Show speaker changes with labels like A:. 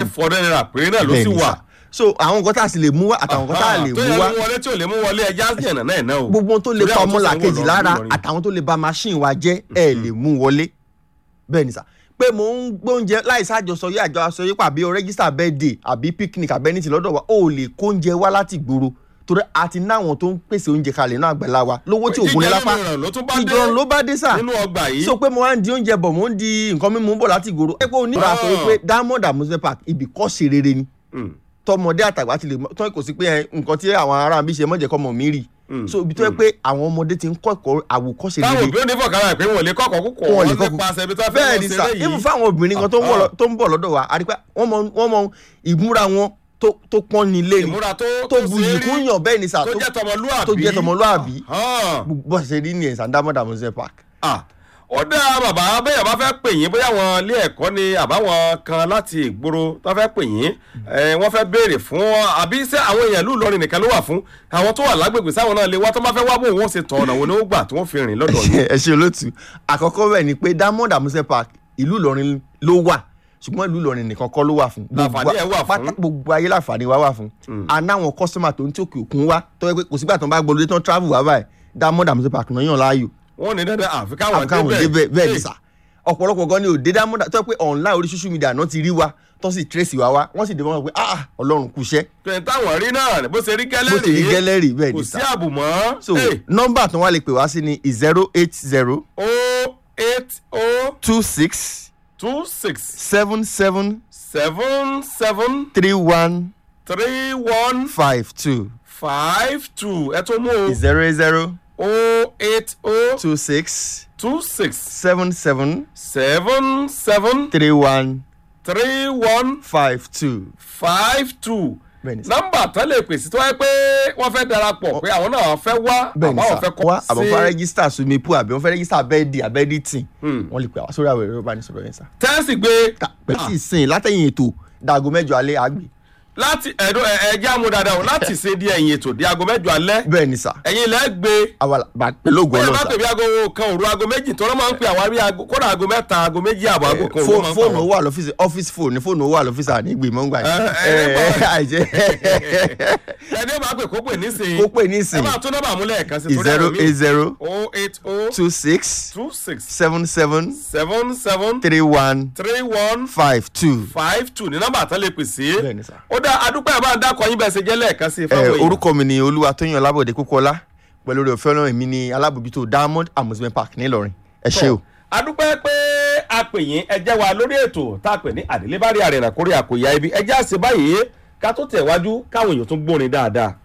A: five hundred naira péré náà ló sì
B: Bẹ́ẹ̀ni
A: wà.
B: sà. so àwọn nǹkan tá a sì lè mú wá àtàwọn nǹkan tá a lè
A: tó
B: mú
A: yẹ
B: wá
A: mú wọlé tí ò lè mú wọlé ẹja yànnà náà náà o.
B: gbogbo ohun tó lè
A: Torí
B: pa
A: àwọn tó
B: ọmọlà
A: sanwó
B: kejì
A: lọ
B: lára
A: Ìlọrin.
B: àtàwọn tó lè ba machine wa jẹ́ ẹ lè mú wọlé bẹ́ẹ̀ ni sà pé mò ń gbóúnjẹ láì sájọsọ yé àjọ aṣọ yé pàbí o rẹ́gísítà birthday àbí picnic àbẹ́nìtì lọ́dọ̀ wa ó lè kó oúnjẹ wá láti gbòòrò torí a ti náwọn tó ń pèsè oúnjẹ kalẹ̀ náà àgbàlá wa lówó tí ògùn ní lápá
A: Jíjẹ mímu ló tún bá dé
B: ìdọ̀rùn ló bá dé sà
A: nínú ọgbà yìí.
B: so pé mo wá ń di oúnjẹ bọ̀ mo ń di nǹkan mímu bọ̀ láti gbòòrò ẹ pé oníbàárà sọ wípé diamond amusement park ibì kọ́ ṣe rere ni
A: Mm.
B: tọmọdé àtàgbà ti lè mọ tọ́ kò sí pé ẹ, nǹkan tí àwọn ará mi ṣe mọ̀jẹ̀ kọ́ mọ̀ mí rì
A: Mm.
B: so ibi tó yẹ pé àwọn ọmọdé ti ń kọ́ ẹ̀kọ́ àwòkọ́ṣe
A: táwọn
B: rere
A: òbí ò ní fọkàrà pé wọn ò lè kọ́kọ́ kúkọ̀
B: wọn
A: wọn
B: lè
A: lè
B: kọ́kọ́
A: pàṣẹ ibi tó fẹ́
B: bẹ́ẹ̀
A: lọ
B: ni
A: ṣeré
B: sà
A: yìí.
B: even fáwọn obìnrin kan tó ń bọ̀ lọ- tó ń bọ̀ lọ́dọ̀ wa àrípẹ́ wọ́n mọ wọ́n mọ ìmúra wọn tó tó pọ́n ní ilé ni
A: ìmúra tó
B: tó buyì
A: ṣe rí,
B: kún yàn bẹ́ẹ̀ ni sà
A: tó jẹ́ tọmọlúàbí
B: tó jẹ́ tọmọlúàbí
A: Hàn.
B: bó ṣe rí ní ẹ̀sán diamond amusement park.
A: Ah, ó dá bàbá bẹ́ẹ̀ bá fẹ́ pè yín bóyá wọn ilé ẹ̀kọ́ ni àbáwọn kan láti ìgboro tó fẹ́ pè yín eh, wọ́n fẹ́ béèrè fún àbí ṣé àwọn èèyàn ìlú Ìlọrin nìkan ló wà fún àwọn tó wà lágbègbè sáwọn náà lè wá tó bá fẹ́ wá bò wọ́n ṣe tọ̀ ọ̀nà wo ni ó gbà tí wọ́n fi rìn lọ́dọ̀ yìí.
B: ẹ ṣe olóòtú àkọ́kọ́ bẹ́ẹ̀ ni pé diamond amusement park ìlú Ìlọrin ló wà ṣùgbọ́n ìlú Ìlọrin nìkan kọ́ ló wà fún.
A: Láǹfààní ẹ̀ wà fún.
B: pátá- gbogbo ayé láǹfààní wa wà fún. anáwọn kọ́sọ́mà tó ń tí òkè òkun wá tó yẹ pé kò sígbà tó ń bá gbọ́dọ̀ tó ń travel wá báyìí diamond amusement park náà yàn láàyò
A: wọ́n ní dandan àfi káwọn
B: àbúkáwọn débẹ̀ bẹ́ẹ̀ ni sà ọ̀pọ̀lọpọ̀ gan ni ò dé diamond tó yẹ pé online orí social media náà ti rí wa tó sì trace wa wá wọ́n sì dé wọn pé ah ọlọ́run kú iṣẹ́
A: pé táwọn rí náà bó ṣe rí gẹ́lẹ́
B: bó ti rí
A: rèé
B: gẹ́lẹ́rì bẹ́ẹ̀
A: kò
B: ni
A: sí
B: sà
A: àbùmọ́
B: so nọ́mbà tó wá lè pè wá sí ni zero eight zero
A: o eight o
B: two six
A: two six
B: seven seven
A: seven seven
B: three one
A: three one
B: five two
A: five two ẹ tó mú o
B: zero zero
A: o eight o
B: two six
A: two six
B: seven seven
A: seven seven
B: three one
A: three one
B: five two.
A: five two
B: Bẹ́ẹ̀ni sà.
A: nọ́mbà tán lè pèsè tó wáyé pé wọ́n fẹ́ darapọ̀ pé àwọn náà fẹ́ wá
B: bẹ́ẹ̀ni
A: àbáwọn
B: sà
A: fẹ́
B: wá
A: kọ́
B: àbọ̀ fẹ́ rẹ́gísítà swimming pool àbí wọ́n fẹ́ rẹ́gísítà bẹ́ẹ̀dì àbẹ́ẹ̀dì tì
A: Hmm.
B: wọ́n lè pè wá sórí àwọn ẹ̀rọ ìbánisọ̀rọ̀ yẹn sà.
A: tẹ́sí gbé
B: pẹ̀lú ìsìn látẹ̀yìn ètò dàgọ́ mẹ́jọ alẹ́ àgbè.
A: láti ẹ̀dọ́ ẹ̀jẹ̀ amú dáadáa o láti ṣe di ẹ̀yìn ètò di aago mẹ́jọ alẹ́
B: bẹ́ẹ̀ni sà
A: ẹ̀yin ilẹ̀ gbé
B: àwa bá pẹ̀lú ògùn
A: bẹ́ẹ̀ bá
B: ọlọ́sà
A: pè bí aago kan òru aago méjì tọ́lọ́ máa ń pè àwọn àbí aago kódà aago mẹ́ta aago méjì àbọ̀ aago kan òru máa ń pè
B: fóònù
A: àwọn.
B: wà lọ́fíìsì ọ́fíìsì fóònù fóònù wà lọ́fíìsì ànígbè mọ́ngbà
A: ẹ, ẹ,
B: yìí. àìjẹ́
A: ẹni bá pè kó pè nísìnyí
B: kó pè
A: ẹ
B: nísìn
A: máa tún nọ́mbà múlẹ̀ kan sí torí
B: zero
A: àwọn
B: eight zero
A: o eight o
B: two six
A: two six
B: seven seven
A: seven seven
B: three one
A: three one
B: five two.
A: five two ní nọ́mbà tán lè pè sí.
B: Bẹ́ẹ̀ni sà.
A: ó dá adúpẹ́ ẹ̀ bá ń dákọ̀ yín bẹ́ẹ̀ ṣe jẹ́ lẹ́ẹ̀kan sí i
B: ẹ
A: fáwọn èèyàn.
B: orúkọ mi ni olúwatóyìn ọlábọ̀dé kókóọlá pẹ̀lú rẹ̀ òfin ọlọ́run mi ni alábòjútó diamond amusement park nílọrin ẹ ṣé o.
A: adúpẹ́ pé a pè yín ẹ jẹ́ wa lórí ètò tá a pè ní àdélébárí àrẹ̀nà kórè àkòyà ibi ẹ jẹ́ àṣẹ báyìí ká tó tẹ̀ wájú káwọn èèyàn tún gbórin dáadáa.